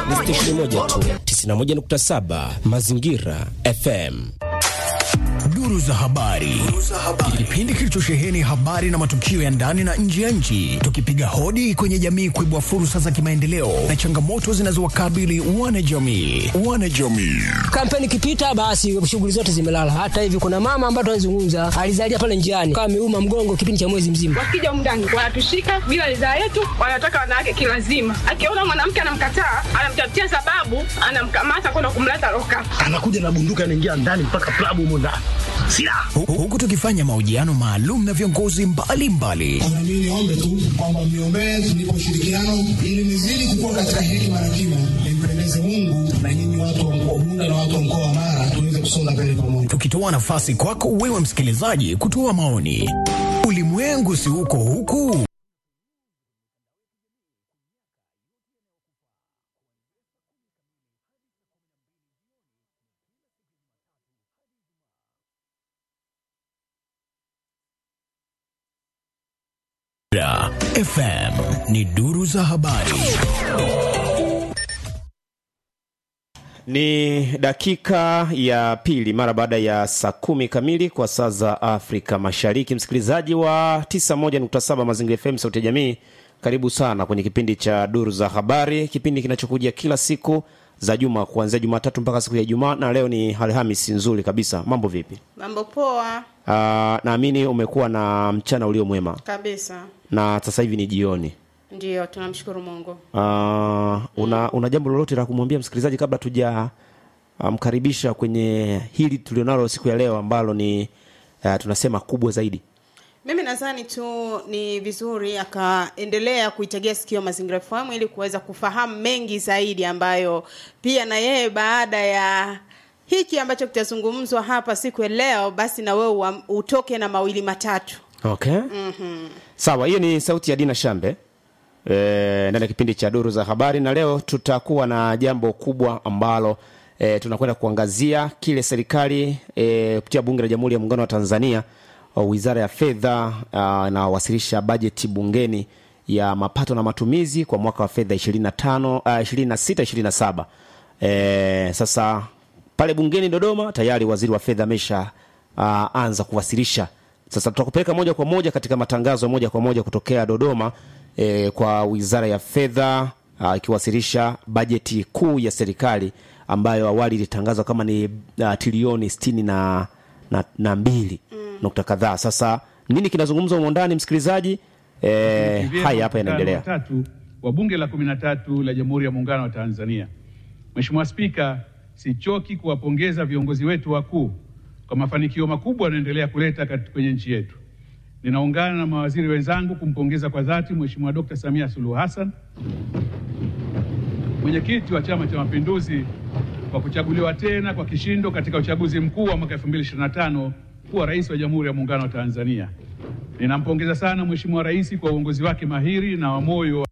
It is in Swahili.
ni stesheni moja tu, 91.7 Mazingira FM. Duru za habari, kipindi kilichosheheni habari na matukio ya ndani na nje ya nchi, tukipiga hodi kwenye jamii kuibua fursa za kimaendeleo na changamoto zinazowakabili wanajamii. Wanajamii Kampeni ikipita, basi shughuli zote zimelala. Hata hivi kuna mama ambaye tunazungumza alizalia pale njiani, kama ameuma mgongo kipindi cha mwezi mzima. Wakija mndani wanatushika bila ridhaa yetu, wanataka wanawake kilazima. Akiona mwanamke anamkataa, anamtafutia sababu, anamkamata kwenda kumleta loka. anakuja na bunduki anaingia ndani mpaka klabu humo ndani silaha Hu- huku tukifanya mahojiano maalum na viongozi mbalimbali Na mimi niombe tu kwamba mniombee tunipe ushirikiano ili nizidi kukua katika hekima na kima, nimpendeze Mungu na nyinyi watu wa mkoa Bunda na watu wa mkoa wa Mara tuweze kusonga mbele pamoja. tukitoa nafasi kwako wewe msikilizaji kutoa maoni. Ulimwengu si uko huku Da, FM ni duru za habari. Ni dakika ya pili mara baada ya saa kumi kamili kwa saa za Afrika Mashariki. Msikilizaji wa 91.7 Mazingira FM, sauti ya jamii, karibu sana kwenye kipindi cha Duru za Habari, kipindi kinachokuja kila siku za juma kuanzia Jumatatu mpaka siku ya Ijumaa, na leo ni Alhamisi nzuri kabisa. Mambo vipi? Mambo poa Ah, naamini umekuwa na mchana ulio mwema kabisa. na sasa hivi ni jioni. Ndiyo, tunamshukuru Mungu. Uh, una, una jambo lolote la kumwambia msikilizaji kabla tuja mkaribisha kwenye hili tulionalo siku ya leo ambalo ni uh, tunasema kubwa zaidi Mimi nadhani tu ni vizuri akaendelea kuitegea sikio Mazingira FM ili kuweza kufahamu mengi zaidi ambayo pia na yeye baada ya hiki ambacho kitazungumzwa hapa siku ya leo, basi na wewe uam- utoke na mawili matatu. okay mm-hmm. sawa hiyo ni sauti ya dina shambe e, ndani ya kipindi cha duru za habari na leo tutakuwa na jambo kubwa ambalo e, tunakwenda kuangazia kile serikali e, kupitia bunge la jamhuri ya muungano wa tanzania o, wizara ya fedha ah, inawasilisha bajeti bungeni ya mapato na matumizi kwa mwaka wa fedha 25 uh, 26 27 e, sasa pale bungeni dodoma tayari waziri wa fedha amesha uh, anza kuwasilisha sasa tutakupeleka moja kwa moja katika matangazo moja kwa moja kutokea dodoma e, kwa wizara ya fedha ah, ikiwasilisha bajeti kuu ya serikali ambayo awali ilitangazwa kama ni uh, trilioni sitini na, na, na mbili mm. nukta kadhaa sasa nini kinazungumzwa humo ndani msikilizaji e, haya hapa yanaendelea tatu wa bunge la kumi na tatu la Jamhuri ya Muungano wa Tanzania. Mheshimiwa Spika, sichoki kuwapongeza viongozi wetu wakuu kwa mafanikio makubwa wanaendelea kuleta kat- kwenye nchi yetu. Ninaungana na mawaziri wenzangu kumpongeza kwa dhati Mheshimiwa Dkt. Samia Suluhu Hassan, mwenyekiti wa Chama cha Mapinduzi, kwa kuchaguliwa tena kwa kishindo katika uchaguzi mkuu wa mwaka 2025 kuwa rais wa Jamhuri ya Muungano wa Tanzania. Ninampongeza sana Mheshimiwa Rais kwa uongozi wake mahiri na wa moyo